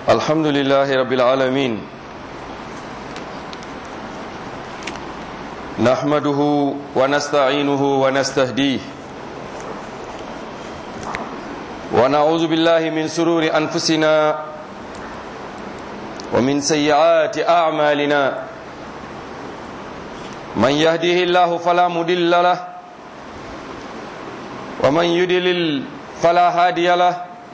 الحمد لله رب العالمين نحمده ونستعينه ونستهديه ونعوذ بالله من سرور أنفسنا ومن سيئات أعمالنا من يهده الله فلا مضل له ومن يضلل فلا هادي له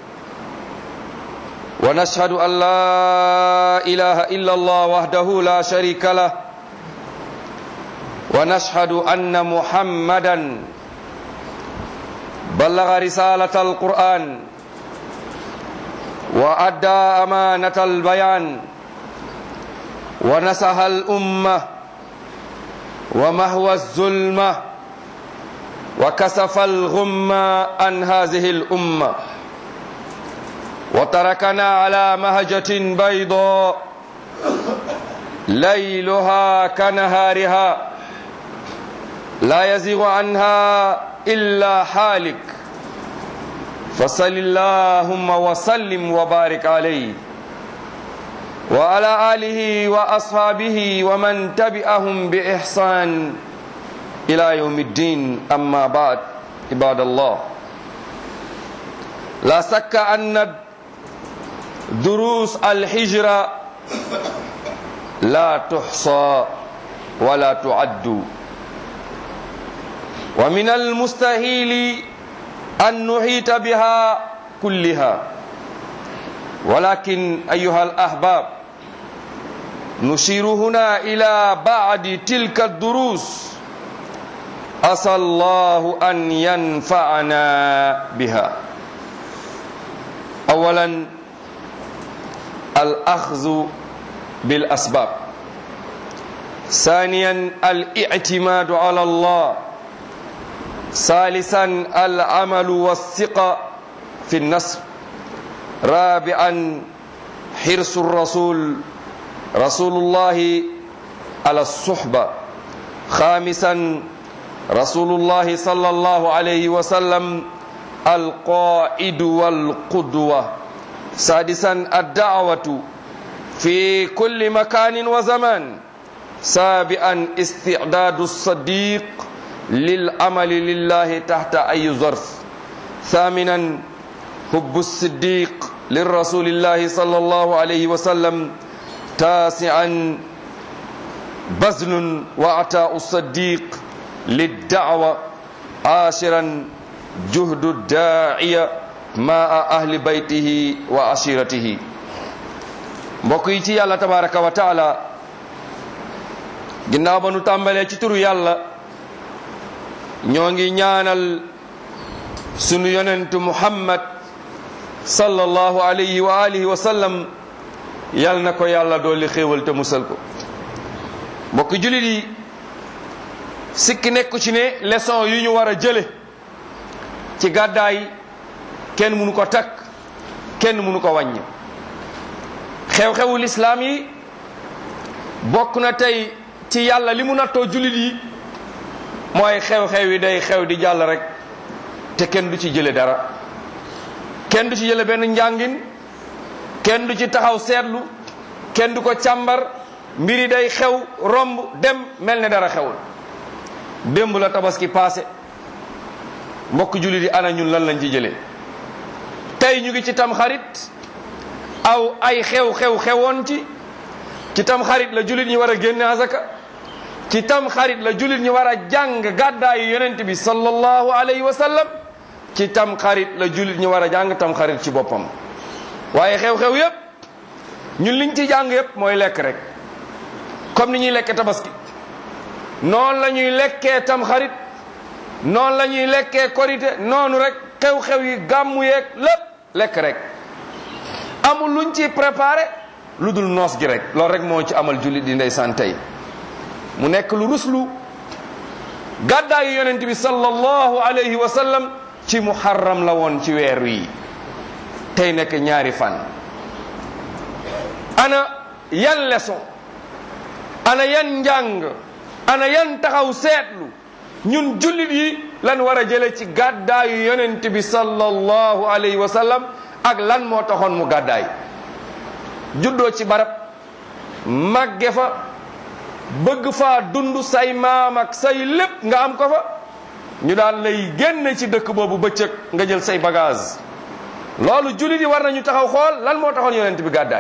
ونشهد أن لا إله إلا الله وحده لا شريك له ونشهد أن محمدا بلغ رسالة القرآن وأدى أمانة البيان ونسح الأمة ومهوى الظلمة وكسف الغمة عن هذه الأمة وتركنا على مهجة بيضاء ليلها كنهارها لا يزيغ عنها إلا حالك فصل اللهم وسلم وبارك عليه وعلى آله وأصحابه ومن تبعهم بإحسان إلى يوم الدين أما بعد عباد الله لا شك أن دروس الحجرة لا تحصى ولا تعد ومن المستحيل أن نحيط بها كلها ولكن أيها الأحباب نشير هنا إلى بعد تلك الدروس أسأل الله أن ينفعنا بها أولا الأخذ بالأسباب ثانيا الاعتماد على الله ثالثا العمل والثقة في النصر رابعا حرص الرسول رسول الله على الصحبة خامسا رسول الله صلى الله عليه وسلم القائد والقدوة سادسا الدعوة في كل مكان وزمان سابعا استعداد الصديق للعمل لله تحت أي ظرف ثامنا حب الصديق للرسول الله صلى الله عليه وسلم تاسعا بذل وعطاء الصديق للدعوة عاشرا جهد الداعية مع أهل بيته وعشيرته mbokk yi ci yàlla tabaraka wa taala ginnaaw ba nu tàmbalee ci turu yàlla ñoo ngi ñaanal sunu yonentu muhammad sallallahu alayhi wa alihi wa sallam yal na ko yàlla dooli xéewal te musal ko mbokk julit yi sikki nekku ci ne leçon yu ñu war a jële ci gàddaay kenn mënu ko takk kenn mënu ko wàññi xew-xewu lislaam yi bokk na tey ci yàlla li mu nattoo julit yi mooy xew-xew yi day xew di jàll rek te kenn du ci jële dara kenn du ci jële benn njàngin kenn du ci taxaw seetlu kenn du ko càmbar mbiri day xew romb dem mel ne dara xewul démb la tabaski passé mbokk jullit yi ana ñun lan lañ ci jëlee tey ñu ngi ci tam xarit aw ay xew-xew xewoon ci ci tam xarit la jullit ñi war a génne azaka ci tam xarit la jullit ñi war a jàng gàddaayu yonent bi sallallahu alayhi wa sallam ci tam xarit la jullit ñi war a jàng tam xarit ci boppam waaye xew-xew yépp ñun liñ ci jàng yépp mooy lekk rek comme ni ñuy lekkee tabaski noonu la ñuy lekkee tam xarit noonu la ñuy lekkee korite noonu rek xew-xew yi gàmmu yeeg lépp lekk rek amul luñ ci préparé lu dul noos gi rek loolu rek moo ci amal jullit di ndeysaan tey mu nekk lu ruslu gàddaayu yonent bi sallallahu alayhi wa sallam ci muharram la woon ci weer wi tey nekk ñaari fan ana yan leçon ana yan njàng ana yan taxaw seetlu ñun jullit yi lan war a jële ci gàddaayu yonent bi sallallahu alayhi wa sallam ak lan moo taxoon mu gàddaay juddoo ci barab màgge fa bëgg faa dund say maam ak say lépp nga am ko fa ñu daan lay génn ci dëkk boobu bëccëg nga jël say bagage loolu jullit yi war nañu taxaw xool lan moo taxoon yonent bi gàddaay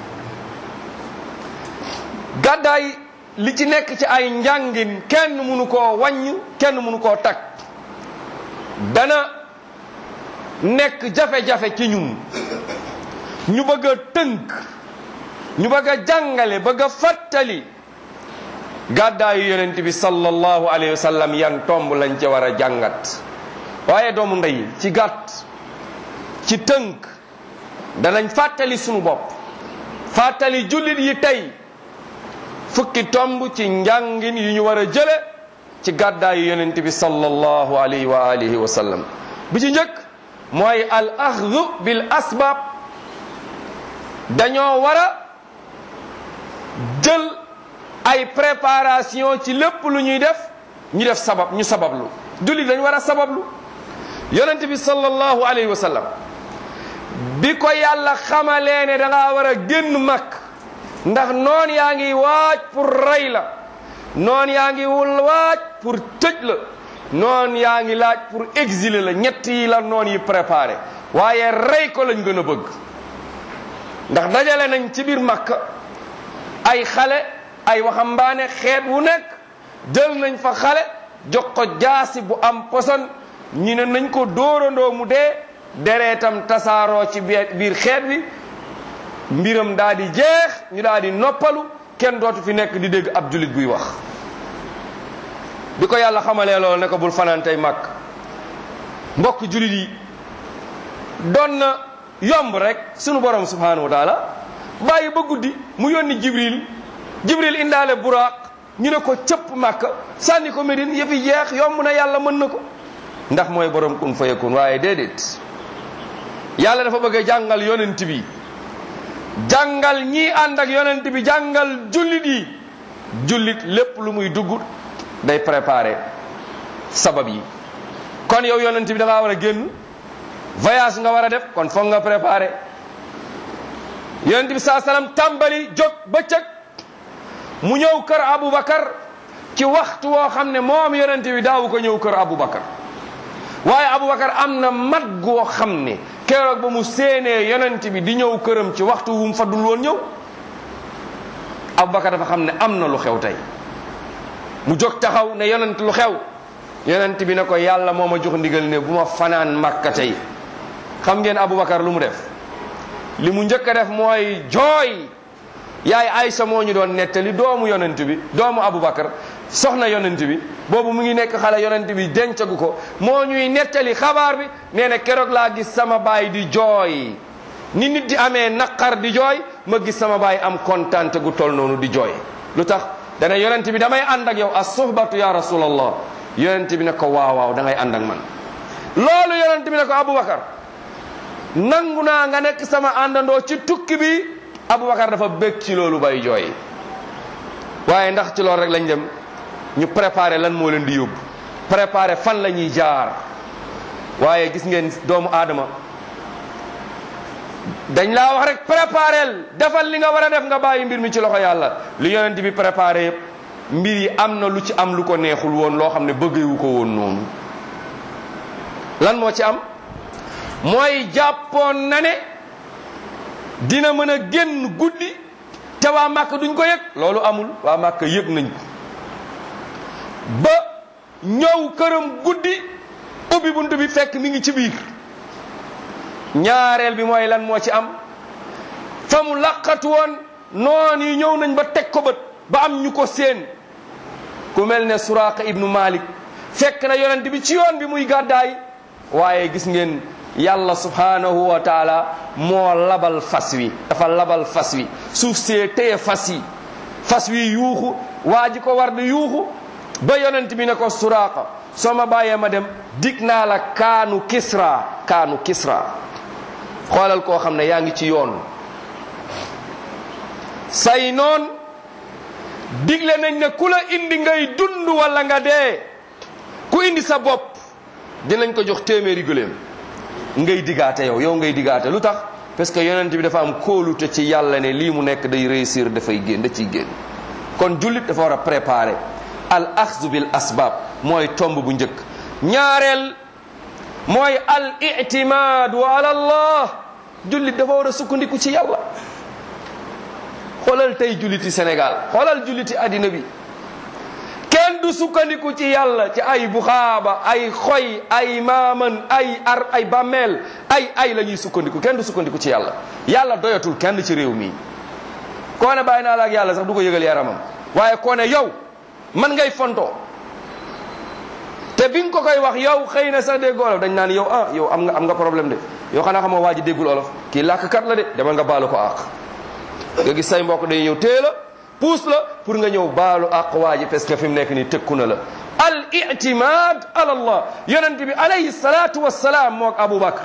gàddaay li ci nekk ci ay njàngin kenn mënu koo wàññ kenn mënu koo takk dana nekk jafe-jafe ci ñun ñu bëgg a tënk ñu bëgg a jàngale bëgg a fàttali gàddaayu yonent bi sallallahu alayhi wa sallam yan tomb lañ ca war a jàngat waaye doomu ndey ci gàtt ci tënk danañ fàttali sunu bopp fàttali jullit yi tey fukki tomb ci njàngin yu ñu war a jële ci gàddaayu yonent bi sallallahu alayhi wa alihi wa sallam bi ci njëkk mooy al axdu bil asbab dañoo war a jël ay préparation ci lépp lu ñuy def ñu def sabab ñu sabablu jullit dañ war a sabablu yonent bi sallallahu alayhi wa sallam bi ko yàlla xamalee ne da ngaa war a génn mag ndax noon yaa ngi waaj pour rey la noon yaa ngi wul waaj pour tëj la noon yaa ngi laaj pour exiler la ñett yi la noon yi préparé waaye rey ko lañ gën a bëgg ndax dajale nañ ci biir Makka ay xale ay waxambaane xeet wu nekk jël nañ fa xale jox ko jaasi bu am poson ñu ne nañ ko dóorandoo mu dee dereetam tasaaroo ci biir xeet bi mbiram daa di jeex ñu daa di noppalu kenn dootu fi nekk di dégg ab julit buy wax bi ko yàlla xamalee loolu ne ko bul fanaan tey màkk mbokk julit yi doon na yomb rek sunu borom subhanahu wa taala bàyyi ba guddi mu yónni jibril jibril indaale buraaq ñu ne ko cëpp màkk sànni ko Medine yëfi jeex yomb na yàlla mën na ko ndax mooy borom kun fayakun waaye déedéet yàlla dafa bëgg a jàngal yonent bi jàngal ñii ànd ak yonent bi jàngal jullit yi jullit lépp lu muy dugg day préparer sabab yi kon yow yonent bi da ngaa war a génn voyage nga war a def kon foog nga préparer yonent bi saa salaam tàmbali jóg bëccëg mu ñëw kër Aboubacar ci waxtu woo xam ne moom yonent bi daawu ko ñëw kër Aboubacar waaye Aboubacar am na mat goo xam ne keroog ba mu séenee yonent bi di ñëw këram ci waxtu wu mu fa dul woon ñëw Aboubacar dafa xam ne am na lu xew tey mu jóg taxaw ne yonent lu xew yonent bi ne ko yàlla moo ma jox ndigal ne bu ma fanaan Makka tey xam ngeen Aboubacar lu mu def li mu njëkk a def mooy jooy yaay Aysa moo ñu doon nettali doomu yonent bi doomu Aboubacar soxna yonent bi boobu mu ngi nekk xale yonent bi dencagu ko moo ñuy nettali xabaar bi nee na keroog laa gis sama baay di jooy ni nit di amee naqar di jooy ma gis sama baay am kontante gu toll noonu di jooy lu tax dana yonent bi damay ànd ak yow as suhbatu ya rasulallah yonent bi ne ko waaw waaw da ngay ànd ak man loolu yonent bi ne ko Aboubacar nangu naa nga nekk sama àndandoo ci tukki bi Aboubacar dafa bég ci loolu bay jooy waaye ndax ci loolu rek lañ dem ñu préparer lan moo leen di yóbbu préparer fan la ñuy jaar waaye gis ngeen doomu aadama dañ laa wax rek préparel defal li nga war a def nga bàyyi mbir mi ci loxo yàlla li yonent bi préparé yëpp mbir yi am na lu ci am lu ko neexul woon loo xam ne bëggewu ko woon noonu lan moo ci am mooy jàppoon na ne dina mën a génn guddi te waa màkk duñ ko yëg loolu amul waa màkk yëg nañ ko ba ñëw këram guddi ubbi bunt bi fekk mi ngi ci biir ñaareel bi mooy lan moo ci am fa mu laqatu woon noon yi ñëw nañ ba teg ko bët ba am ñu ko seen ku mel ne Suraaqa ibnu Malik fekk na yonent bi ci yoon bi muy gàddaay waaye gis ngeen yàlla subhanahu wa taala moo labal fas wi dafa labal fas wi suuf see téye fas yi fas wi yuuxu waa ji ko war di yuuxu ba yonent bi ne ko Suraaqa soo ma bàyyee ma dem dig naa la kaanu kisra kaanu kisra xoolal koo xam ne yaa ngi ci yoon say noon digle nañ ne ku la indi ngay dund wala nga dee ku indi sa bopp dinañ ko jox téeméeri gëléem ngay digaate yow yow ngay digaate lu tax parce que yonent bi dafa am kóolute ci yàlla ne lii mu nekk day réussir dafay génn da ciy génn kon jullit dafa war a préparer al axdu bil asbab mooy tomb bu njëkk ñaareel mooy al itimaadu ala allah jullit dafa war a sukkandiku ci yàlla xoolal tey julliti Sénégal xoolal julliti àddina bi kenn du sukkandiku ci yàlla ci ay buxaaba ay xoy ay maaman ay ar ay bàmmeel ay ay la ñuy sukkandiku kenn du sukkandiku ci yàlla yàlla doyatul kenn ci réew mi koo ne bàyyi naa la ak yàlla sax du ko yëgal yaramam waaye koo ne yow man ngay fontoo te bi nga ko koy wax yow xëy na sax dégg olof dañ naan yow ah yow am nga am nga problème de yow xanaa xamoo waa ji déggul olof kii làkkat la de demal nga baalu ko àq nga gis say mbokk day ñëw tée la puus la pour nga ñëw baalu àq waa ji parce que fi mu nekk nii tëkku na la al itimad ala allah yonent bi alayhi salatu wassalaam mook aboubacar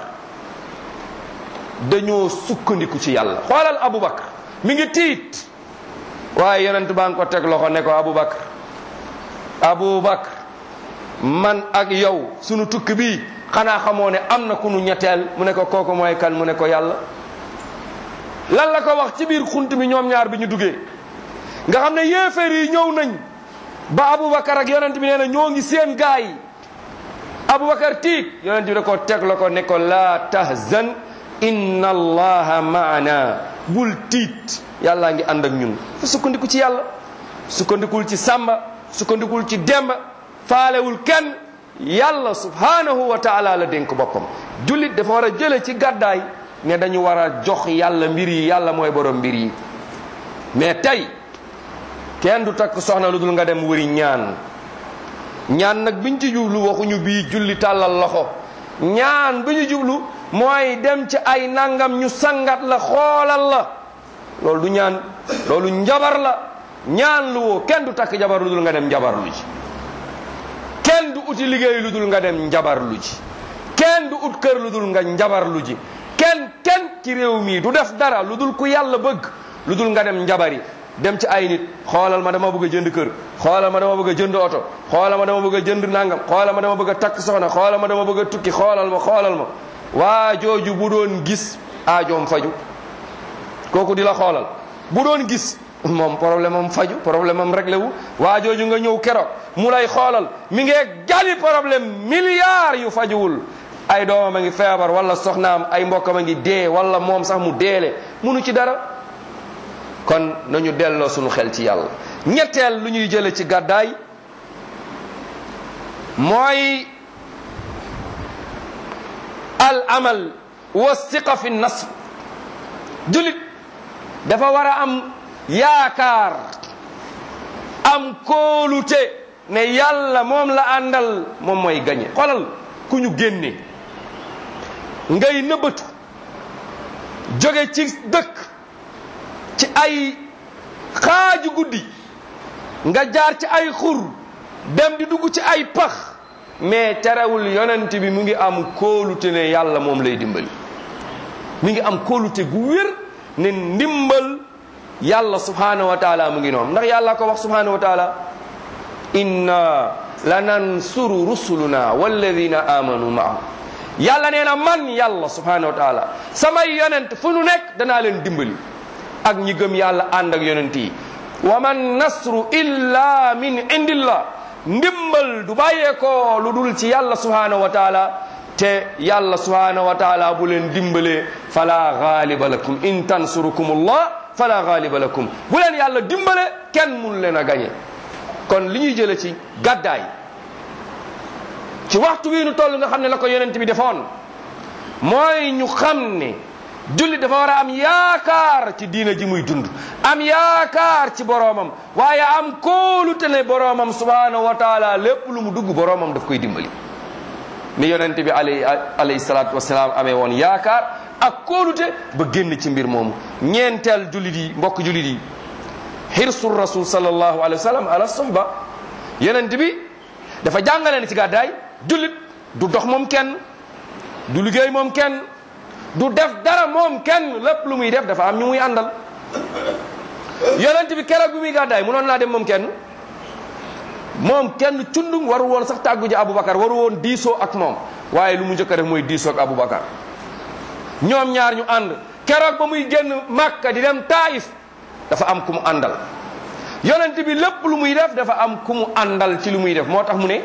dañoo sukkandiku ci yàlla xoolal aboubacar mi ngi tiit waaye yonent baa ngi ko teg loxo ne ko aboubacar aboubacar man ak yow sunu tukki bi xanaa xamoo ne am na ku nu ñetteel mu ne ko kooku mooy kan mu ne ko yàlla lan la ko wax ci biir xunt mi ñoom ñaar bi ñu duggee nga xam ne yéeféer yi ñëw nañ ba aboubacar ak yonent bi nee na ñoo ngi seen gaay yi aboubacar tiit yonent bi da ko teg la ko ne ko laa tahzan inna allaha maana bul tiit yàllaa ngi ànd ak ñun fa sukkandiku ci yàlla sukkandikul ci sàmba sukkandikul ci demba faalewul kenn yàlla subhanahu wa taala la dénk boppam jullit dafa war a jële ci gàddaay ne dañu war a jox yàlla mbir yi yàlla mooy borom mbir yi mais tey kenn du takk soxna lu dul nga dem wëri ñaan ñaan nag biñ ci jublu waxuñu bii julli tàllal loxo ñaan bi ñu jublu mooy dem ci ay nangam ñu sangat la xoolal la loolu du ñaan loolu njabar la ñaan lu woo kenn du takk jabar lu dul nga dem njabar lu ji kenn du uti liggéey lu dul nga dem njabar lu ji kenn du ut kër lu dul nga njabar lu ji kenn kenn ci réew mii du def dara lu dul ku yàlla bëgg lu dul nga dem njabari dem ci ay nit xoolal ma dama bëgg a jënd kër xoolal ma dama bëgg a jënd oto xoolal ma dama bëgg a jënd nangam xoolal ma dama bëgg a takk soxna xoolal ma dama bëgg a tukki xoolal ma xoolal ma waa jooju bu doon gis aajoom faju kooku di la xoolal bu doon gis moom problème am faju problème am réglé wu waa jooju nga ñëw keroog mu lay xoolal mi ngee gali problème milliards yu fajuwul ay doomam a ngi feebar wala soxnaam ay mbokkam a ngi dee wala moom sax mu deele munu ci dara kon nañu delloo suñu xel ci yàlla ñetteel lu ñuy jële ci gàddaay mooy al amal wa siqa fi nasr julit dafa war a am yaakaar am kóolute ne yàlla moom la àndal moom mooy gañe xoolal ku ñu génne ngay nëbbatu jóge ci dëkk ci ay xaaju guddi nga jaar ci ay xur dem di dugg ci ay pax mais terewul yonent bi mu ngi am kóolute ne yàlla moom lay dimbali mi ngi am kóolute gu wér ne ndimbal yàlla subhanahu wa taala mu ngi noonu ndax yàlla ko wax subhanahu wa taala inna lanansuru rusuluna walladina amanu maahu yàlla nee na man yàlla subhanahu wa taala samay yonent fu nu nekk danaa leen dimbali ak ñi gëm yàlla ànd ak yonent yi wa man nasru illa min indillah ndimbal du bàyyeekoo lu dul ci yàlla subhanahu wa taala te yàlla subhanahu wa taala bu leen dimbalee fala gaaliba lakum in tansurukum allah fala gaaliba lakum bu leen yàlla dimbale kenn mun leen a gañe kon li ñuy jële ci gàddaay ci waxtu wi nu toll nga xam ne la ko yonent bi defoon mooy ñu xam ne jullit dafa war a am yaakaar ci diina ji muy dund am yaakaar ci boroomam waaye am kóolute ne boroomam subhanahu wa taala lépp lu mu dugg boroomam daf koy dimbali ni yonent bi alayhi alayhi salaatu wasalaam amee woon yaakaar ak kóolute ba génn ci mbir moomu ñeenteel jullit yi mbokk jullit yi xirsu rasul sallallahu alayhi wa sallam ala sohba yonent bi dafa jàngale ne ci gàddaay jullit du dox moom kenn du liggéey moom kenn du def dara moom kenn lépp lu muy def dafa am ñu muy àndal yonent bi keroog bi muy gàddaay munoon naa dem moom kenn moom kenn cundung waru woon sax tàggu ji Aboubacar waru woon diisoo ak moom waaye lu mu njëkk a def mooy diisoo ak Aboubacar ñoom ñaar ñu ànd keroog ba muy génn Makka di dem Taif dafa am ku mu àndal yonent bi lépp lu muy def dafa am ku mu àndal ci lu muy def moo tax mu ne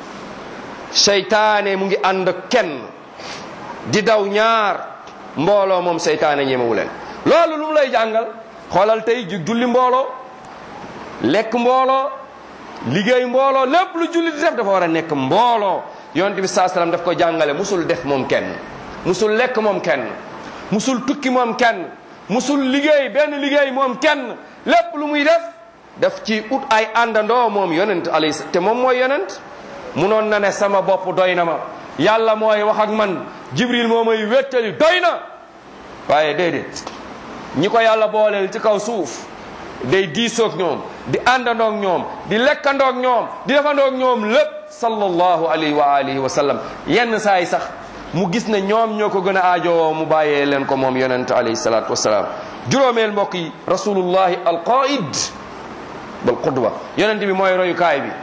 seytaane mu ngi ànd ak kenn di daw ñaar mbooloo moom seytaane ñemewu leen loolu lu mu lay jàngal xoolal tey ju julli mbooloo lekk mbooloo liggéey mbooloo lépp lu julli di def dafa war a nekk mbooloo yonent bi saa salaam daf ko jàngale musul def moom kenn musul lekk moom kenn musul tukki moom kenn musul liggéey benn liggéey moom kenn lépp lu muy def daf ci ut ay àndandoo moom yonent alayhi te moom mooy yonent munoon na ne sama bopp doy na ma yàlla mooy wax ak man jibril moo may wéttali doy na waaye déedéet ñi ko yàlla booleel ci kaw suuf day diisoog ñoom di àndandoog ñoom di lekkandoog ñoom di defandoog ñoom lépp sallallahu alayhi wa alihi wa sallam yenn saa yi sax mu gis ne ñoom ñoo ko gën a aajowoo mu bàyyee leen ko moom yonent alayhi salatu wasalaam juróomeel mbokk yi rasulullahi alqaid bal qudwa yonent bi mooy royukaay bi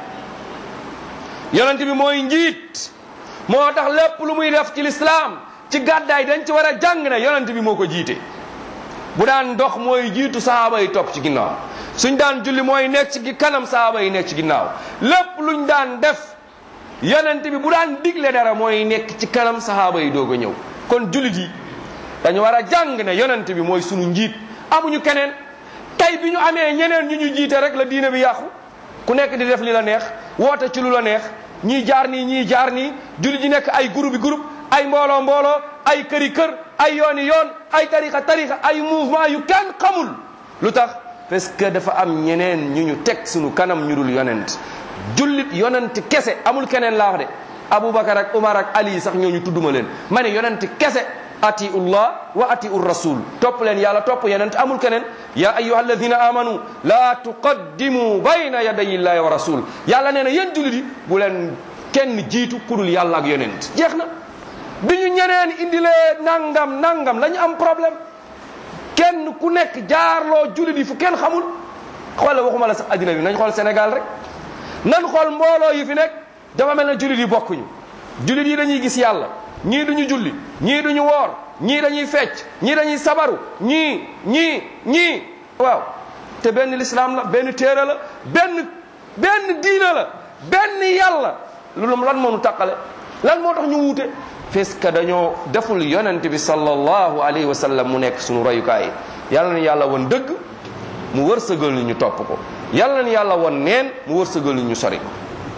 yonent bi mooy njiit moo tax lépp lu muy def ci lislaam ci gàddaay dañ ci war a jàng ne yonent bi moo ko jiite bu daan dox mooy jiitu sahaaba yi topp ci ginnaaw suñ daan julli mooy nekk ci kanam sahaaba yi nekk ci ginnaaw lépp luñ daan def yonent bi bu daan digle dara mooy nekk ci kanam sahaaba yi doog a ñëw kon jullit yi dañu war a jàng ne yonent bi mooy sunu njiit amuñu keneen tey bi ñu amee ñeneen ñu ñu jiite rek la diine bi yàqu ku nekk di def li la neex woote ci lu la neex ñii jaar nii ñii jaar nii jullit yi nekk ay groupe yi groupe ay mbooloo mbooloo ay këri kër ay yooni yoon ay tarixa tarixa ay mouvement yu kenn xamul lu tax parce que dafa am ñeneen ñu ñu teg sunu kanam ñu dul yonent jullit yonent kese amul keneen laa wax de aboubacar ak umar ak ali sax ñooñu tudduma leen ma ne yonent kese atiullah wa atiu rasul topp leen yàlla topp yonent amul keneen ya ayuha alladina amanu la tuqaddimu bayna yaday illahi wa rasul yàlla nee na yéen jullit yi bu leen kenn jiitu kudul yàlla ak yonent jeex na bi ñu ñeneen indilee nangam nangam la ñu am problème kenn ku nekk jaarloo jullit yi fu kenn xamul xoole waxuma la sax addina bi nañ xool Sénégal rek nan xool mbooloo yi fi nekk dafa mel ne jullit yi bokkuñu jullit yi dañuy gis yàlla ñii duñu julli ñii duñu woor ñii dañuy fecc ñii dañuy sabaru ñii ñii ñii waaw te benn lislaam la benn téere la benn benn diina la benn yàlla loolu lan moo nu tàqale lan moo tax ñu wuute parce que dañoo deful yonent bi sallallahu alayhi wa sallam mu nekk suñu royukaay yàlla na yàlla won dëgg mu wërsëgal ñu topp ko yàlla na yàlla won neen mu wërsëgal ñu sori ko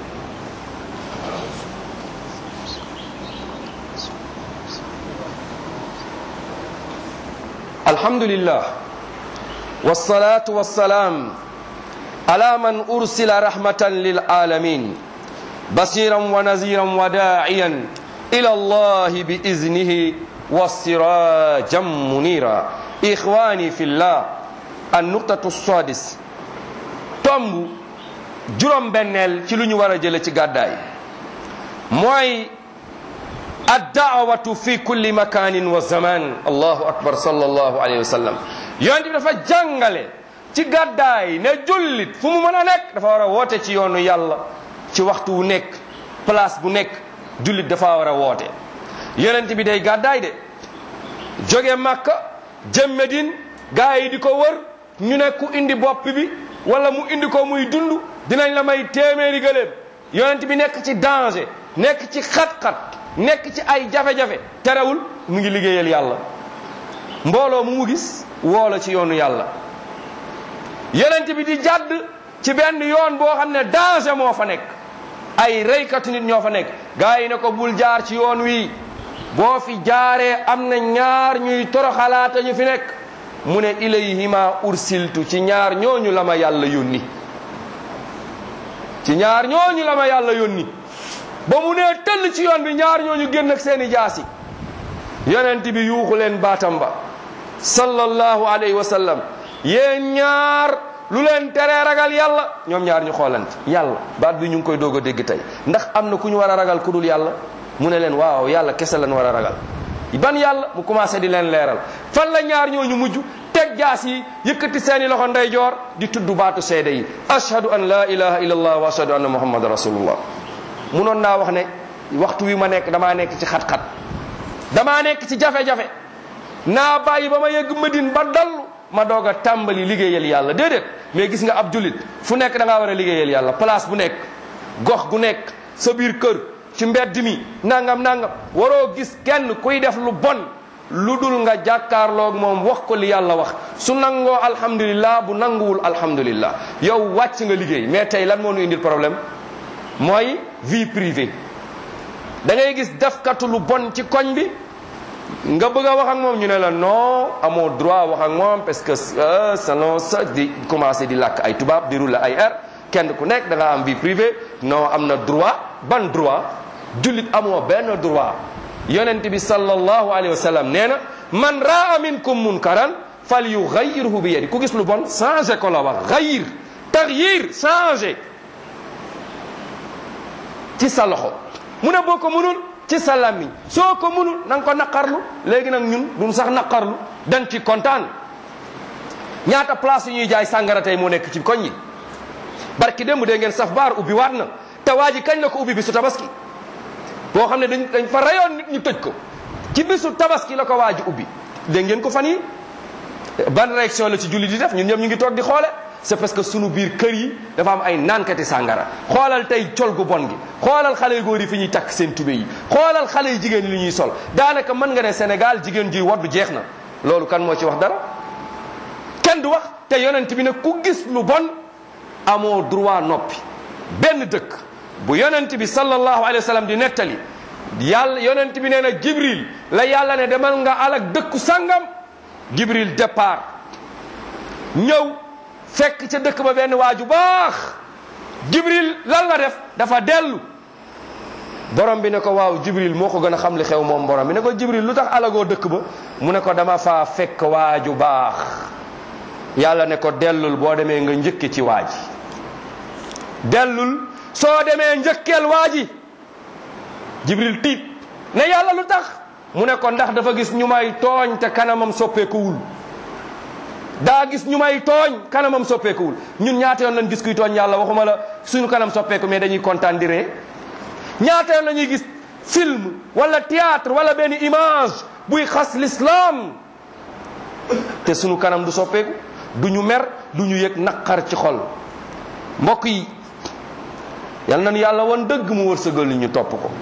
alhamdulillah wassalatu wassalaam ala man ursila rahmatan lil alamin basiran wa naziran wa da'iyan ila allah bi iznihi wasirajan munira ikhwani fillah an nuqtatu sadis tomb juróom benneel ci lu ñu war a jële ci gàddaay mooy addaawatu fi kulli makanin wa zaman allahu akbar sallallahu alayhi wa sallam yonent bi dafa jàngale ci gàddaay ne jullit fu mu mën a nekk dafa war a woote ci yoonu yàlla ci waxtu wu nekk place bu nekk jullit dafa war a woote yonent bi day gàddaay de jóge Makka jëm Medine gaa yi di ko wër ñu ne ku indi bopp bi wala mu indi ko muy dund dinañ la may téeméeri gëléem yonent bi nekk ci danger nekk ci xat-xat nekk ci ay jafe-jafe terewul mu ngi liggéeyal yàlla mbooloo mu mu gis woola ci yoonu yàlla yonent bi di jàdd ci benn yoon boo xam ne danger moo fa nekk ay reykatu nit ñoo fa nekk gaa yi ne ko bul jaar ci yoon wi boo fi jaaree am na ñaar ñuy toroxalaata ñu fi nekk mu ne ilayhima ursiltu ci ñaar ñooñu la ma yàlla yónni ci ñaar ñooñu la ma yàlla yónni ba mu nee tëll ci yoon bi ñaar ñooñu génn ak seeni jaasi yonent bi yuuxu leen baatam ba sallallahu alayhi wa sallam yéen ñaar lu leen teree ragal yàlla ñoom ñaar ñu xoolante yàlla baat bi ñu ngi koy doog a dégg tey ndax am na ku ñu war a ragal ku dul yàlla mu ne leen waaw yàlla kese lañ war a ragal ban yàlla mu commencé di leen leeral fan la ñaar ñooñu mujj teg jaas yi yëkkati seeni loxo ndeyjoor di tudd baatu seede yi ashhadu an la ilaha illallah wa ashhadu anna muhammad rasulullah munoon naa wax ne waxtu wi ma nekk damaa nekk ci xat-xat damaa nekk ci jafe-jafe naa bàyyi ba ma yegg Medine ba dallu ma doog a tàmbali liggéeyal yàlla déedéet mais gis nga ab julit fu nekk da ngaa war a liggéeyal yàlla place bu nekk gox gu nekk sa biir kër ci mbedd mi nangam nangam waroo gis kenn kuy def lu bon lu dul nga jàkkaarloog moom wax ko li yàlla wax su nangoo alhamdulillah bu nanguwul alhamdulillah yow wàcc nga liggéey mais tey lan moo nu indil problème mooy vie privée da ngay gis defkatu lu bon ci koñ bi nga bëgg a wax ak moom ñu ne la non amoo droit wax ak moom parce que selon ça di commencé di làkk ay tubaab di rouler ay air kenn ku nekk da nga am vie privée non am na droit ban droit jullit amoo benn droit yonent bi sallallahu alayhi wa sallam nee na man raa minkum munkaran fal yugayyirhu bi yadi ku gis lu bon changé ko la wax gayir tagyir changé ci sa loxo mu ne boo ko mënul ci sa làmmiñ soo ko mënul na nga ko naqarlu léegi nag ñun duñ sax naqarlu dañ ci kontaan ñaata place yu ñuy jaay sàngara tey moo nekk ci koñ yi barki démb dee ngeen saf baar ubbi waat na te waa ji kañ la ko ubbi bisu tabaski boo xam ne dañ dañ fa rayoon nit ñu tëj ko ci bisu tabaski la ko waa ji ubbi dégg ngeen ko fan yi ban réaction la ci julli di def ñun ñëpp ñu ngi toog di xoole c'est parce que sunu biir kër yi dafa am ay naankati sàngara xoolal tey col gu bon gi xoolal xale yu góor yi fi ñuy takk seen tube yi xoolal xale yu jigéen yi li ñuy sol daanaka mën nga ne Sénégal jigéen juy waddu jeex na loolu kan moo ci wax dara kenn du wax te yonent bi ne ku gis lu bon amoo droit noppi benn dëkk bu yonent bi sallallahu alayhi wa sallam di nettali yàlla yonent bi nee na Jibril la yàlla ne demal nga alak dëkku sangam Jibril départ ñëw fekk ca dëkk ba benn waaju baax Jibril lan la def dafa dellu borom bi ne ko waaw Jibril moo ko gën a xam li xew moom borom bi ne ko Jibril lu tax alagoo dëkk ba mu ne ko dama faa fekk waaju baax yàlla ne ko dellul boo demee nga njëkke ci waaji dellul soo demee njëkkeel waaji Jibril tiit ne yàlla lu tax mu ne ko ndax dafa gis ñu may tooñ te kanamam soppeekuwul daa gis ñu may tooñ kanamam soppeekuwul ñun ñaata yoon lañ gis kuy tooñ yàlla waxuma la suñu kanam soppeeku mais dañuy kontaan di ree ñaata yoon la ñuy gis film wala théâtre wala benn image buy xas l'islam te suñu kanam du soppeeku du ñu mer du ñu yëg naqar ci xol mbokk yi yal nañu yàlla wan dëgg mu wërsëgal ñu topp ko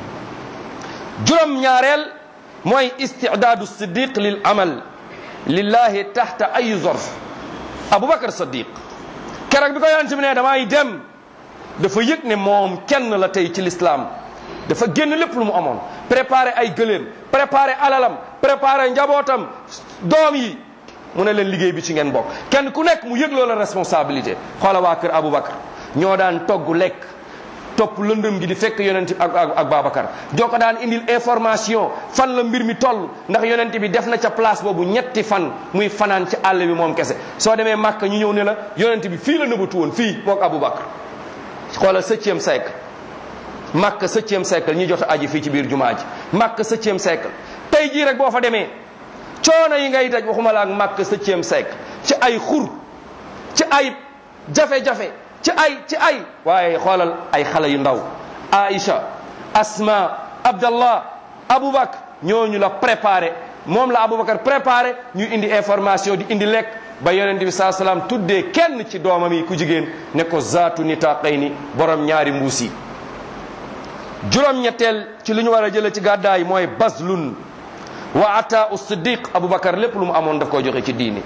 juróom ñaareel mooy istidaadu siddiq lil amal lillahi taxta ay zorf aboubacar sadiq keroog bi ko yonent bi ne damay dem dafa yëg ne moom kenn la tey ci lislaam dafa génn lépp lu mu amoon préparé ay gëléem préparé alalam préparé njabootam doom yi mu ne leen liggéey bi ci ngeen bokk kenn ku nekk mu yëg loola responsabilité xoola waa kër aboubacar ñoo daan togg lekk topp lëndëm gi di fekk yonent ak ak ak Babacar joo ko daan indil information fan la mbir mi toll ndax yonent bi def na ca place boobu ñetti fan muy fanaan ci àll bi moom kese soo demee Màkka ñu ñëw ne la yonent bi fii la nëbatu woon fii mook Aboubacar xoolal septième siècle Màkka septième siècle ñi jot a aji fii ci biir jumaa ji Màkka septième siècle tey jii rek boo fa demee coono yi ngay daj waxuma la ak Màkka septième siècle ci ay xur ci ay jafe-jafe ci ay ci ay waaye xoolal ay xale yu ndaw Aïcha Asma Abdallah Aboubacar ñooñu la préparé moom la Aboubacar préparé ñu indi information di indi lekk ba yonent bi saa salaam tuddee kenn ci doomam yi ku jigéen ne ko zaatu nitaqayni borom ñaari mbuus yi juróom-ñetteel ci lu ñu war a jëlee ci gàddaay mooy baslun wa ata u siddiq Aboubacar lépp lu mu amoon daf koo joxe ci diini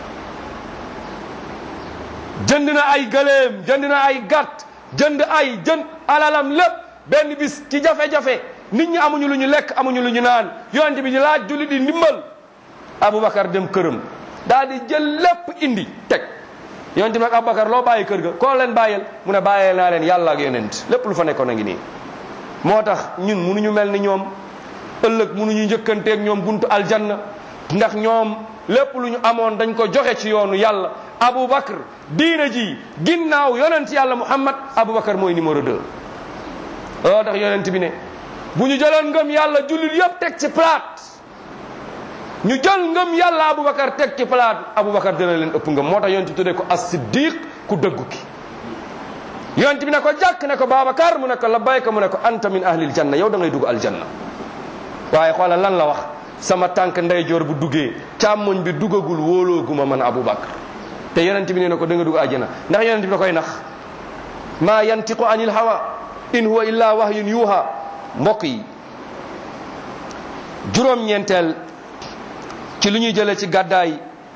jënd na ay gëléem jënd na ay gàtt jënd ay jënd alalam lépp benn bis ci jafe-jafe nit ñi amuñu lu ñu lekk amuñu lu ñu naan yonent bi di laaj julli di ndimbal Aboubacar dem këram daal di jël lépp indi teg yonent bi nag Aboubacar loo bàyyi kër ga koo leen bàyyeel mu ne bàyyee naa leen yàlla ak yonent lépp lu fa nekkoon a ngi nii moo tax ñun munuñu mel ni ñoom ëllëg munuñu njëkkanteeg ñoom buntu aljanna ndax ñoom lépp lu ñu amoon dañ ko joxe ci yoonu yàlla Aboubacar diina ji ginnaaw yonent yàlla Muhammad Aboubacar mooy numéro 2. loo tax yonent bi ne bu ñu jëloon ngëm yàlla jullit yëpp teg ci plate ñu jël ngëm yàlla Aboubacar teg ci plate Aboubacar dina leen ëpp ngëm moo tax yonent tuddee ko as-siddiq ku dëggu ki. yonent bi ne ko jàkk ne ko Babacar mu ne ko labbayka mu ne ko anta min ahlil janna yow da ngay dugg aljanna waaye xoolal lan la wax sama tànk ndeyjoor bu duggee càmmoñ bi duggagul wóolooguma man Aboubacar te yonent bi nee na ko da nga dugg àjjana ndax yonent bi da koy nax maa yantiqu anil hawa in huwa illa wahyun yuha mbokk yi juróom-ñeenteel ci lu ñuy jëlee ci gàddaay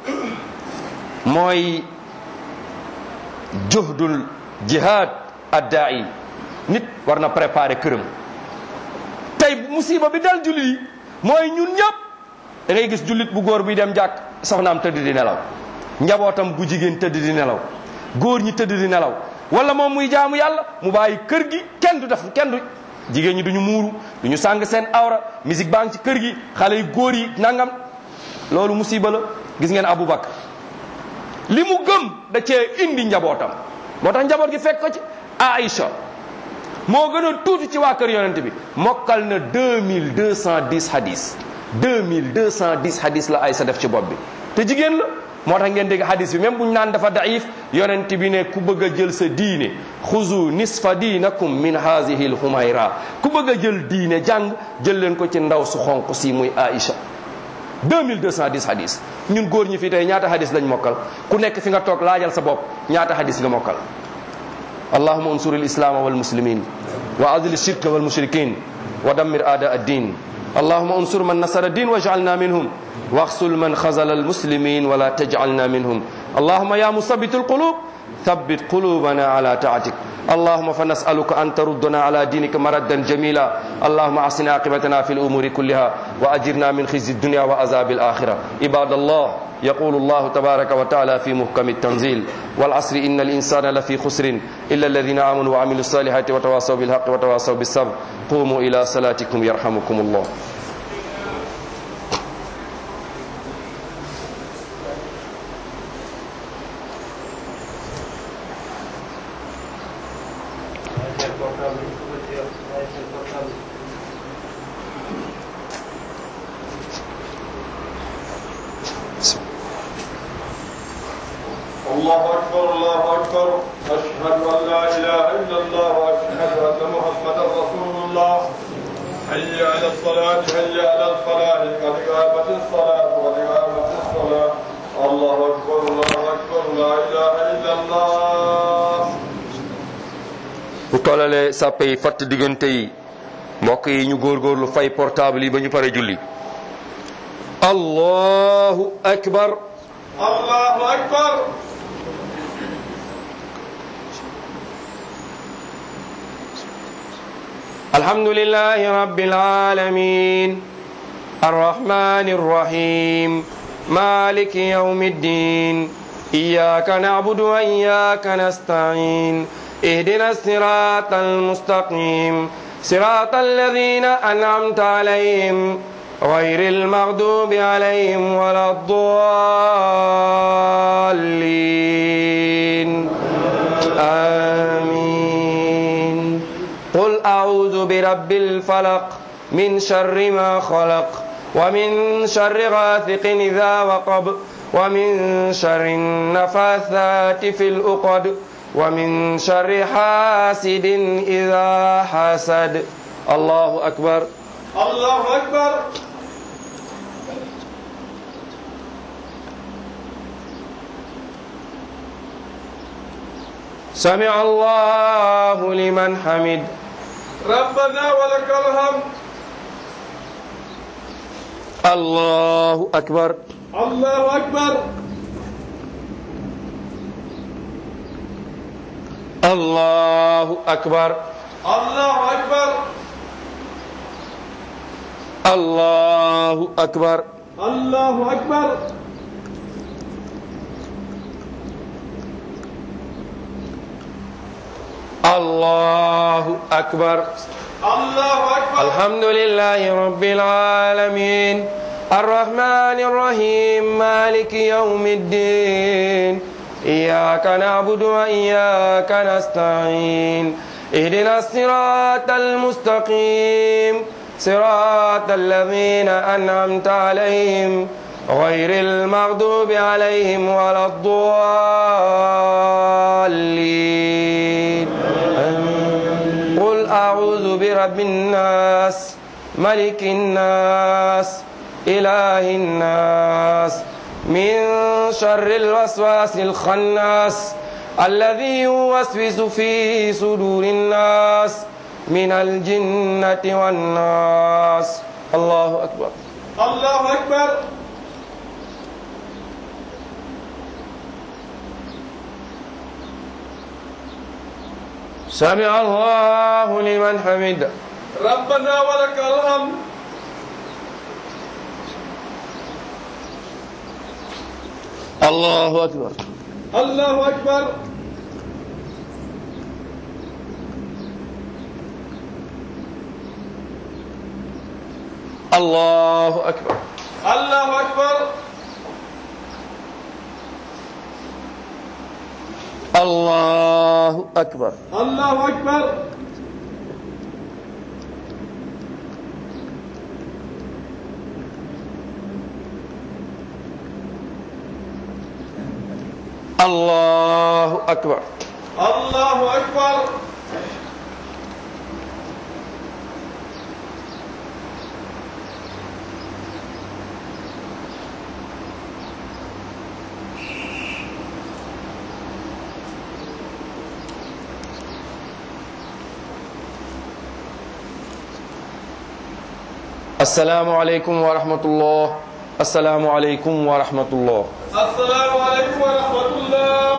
mooy juhdul jihad addaai nit war na préparer këram tey musiba bi dal jullit yi mooy ñun ñëpp da ngay gis jullit bu góor buy dem jàkk soxnaam tëdd di nelaw njabootam gu jigéen tëdd di nelaw góor ñi tëdd di nelaw wala moom muy jaamu yàlla mu bàyyi kër gi kenn du def kenn du jigéen ñi duñu muuru duñu sàng seen awra musique baa ngi ci kër gi xale yu góor yi nangam loolu musiba la gis ngeen Aboubacar li mu gëm da cee indi njabootam moo tax njaboot gi fekk ko ci Aïcha moo gën a tuuti ci waa kër yonent bi mokkal na 2210 hadis 2210 hadis la Aïcha def ci bopp bi te jigéen la moo tax ngeen dégg hadis bi même bu ñu naan dafa daif yonent bi ne ku bëgg a jël sa diine xuzu nisfa diinakum min hazihi lhumayra ku bëgg a jël diine jàng jël leen ko ci ndaw su xonq si muy Aïcha 2210 hadis ñun góor ñi fii tey ñaata hadis lañ mokkal ku nekk fi nga toog laajal sa bopp ñaata hadis nga mokkal allahuma unsur alislama walmuslimin wa adil alshirka walmushrikin wa dammir aada addin اللهم انصر من نصر الدين واجعلنا منهم واخذل من خذل المسلمين ولا تجعلنا منهم اللهم يا مثبت القلوب ثبت قلوبنا على طاعتك اللهم فنسألك أن تردنا على دينك مردا جميلا اللهم أحسن عاقبتنا في الأمور كلها وأجرنا من خزي الدنيا وعذاب الآخرة عباد الله يقول الله تبارك وتعالى في محكم التنزيل والعصر إن الإنسان لفي خسر إلا الذين آمنوا وعملوا الصالحات وتواصوا بالحق وتواصوا بالصبر قوموا إلى صلاتكم يرحمكم الله الله أكبر الله أكبر أشهد أن لا إله إلا الله وأشهد أن محمدا رسول الله حي على الصلاة حي على الفلاح قد قامت الصلاة قد قامت الصلاة الله أكبر الله أكبر لا إله إلا الله bu tollalee sàppe yi fatt diggante yi mbokk yi ñu góorgóorlu fay portable yi ba ñu pare julli allahu akbar الله أكبر الحمد لله رب العالمين الرحمن الرحيم مالك يوم الدين إياك نعبد وإياك نستعين اهدنا الصراط المستقيم صراط الذين أنعمت عليهم غير المغضوب عليهم ولا الضالين آمين قل أعوذ برب الفلق من شر ما خلق ومن شر غاثق إذا وقب ومن شر النفاثات في الأقد ومن شر حاسد إذا حسد الله أكبر الله أكبر سمع الله لمن حمد ربنا ولك الحمد الله أكبر الله أكبر الله أكبر الله أكبر الله أكبر الله أكبر الله أكبر الله أكبر الحمد لله رب العالمين الرحمن الرحيم مالك يوم الدين إياك نعبد وإياك نستعين اهدنا الصراط المستقيم صراط الذين أنعمت عليهم غير المغضوب عليهم ولا الضالين آمين. قل أعوذ برب الناس ملك الناس إله الناس من شر الوسواس الخناس الذي يوسوس في صدور الناس من الجنة والناس الله أكبر الله أكبر سمع الله لمن حمد ربنا ولك الحمد الله أكبر الله أكبر الله أكبر الله أكبر الله أكبر الله أكبر الله أكبر الله أكبر السلام عليكم ورحمة الله السلام عليكم ورحمة الله السلام عليكم ورحمة الله